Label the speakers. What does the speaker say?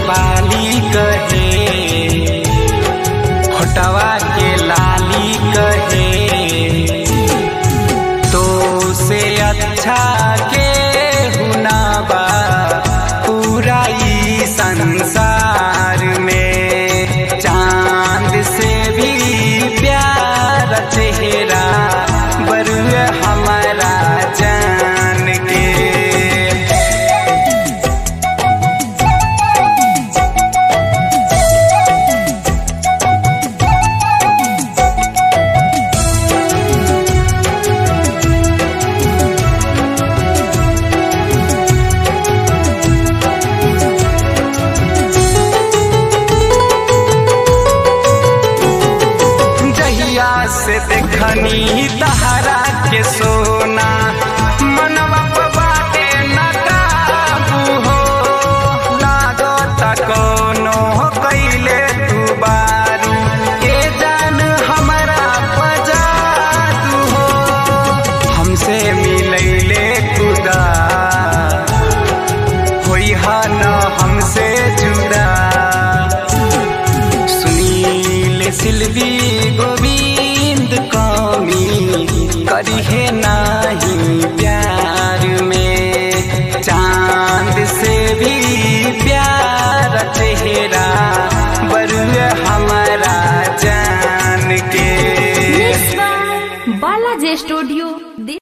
Speaker 1: बाली कहे होटवा के लाली कहे तो से अच्छा के हुनाबा पूरा ई संसार में चांद से भी प्यार चेहरा बरुए हमारा जान के जहिया से देखनी तहरा के सोना मनवा पे बाटे न काबू हो लागो त कोनो कैले तू बारू के जान हमरा पजादू हो हमसे मिलैले खुदा होई हा न हमसे जुदा सुनील सिल्वी गोविंद कमी करिहे नाही प्यार में चांद से भी प्यार चेहरा बरुए हमारा जान के
Speaker 2: बालाजी स्टूडियो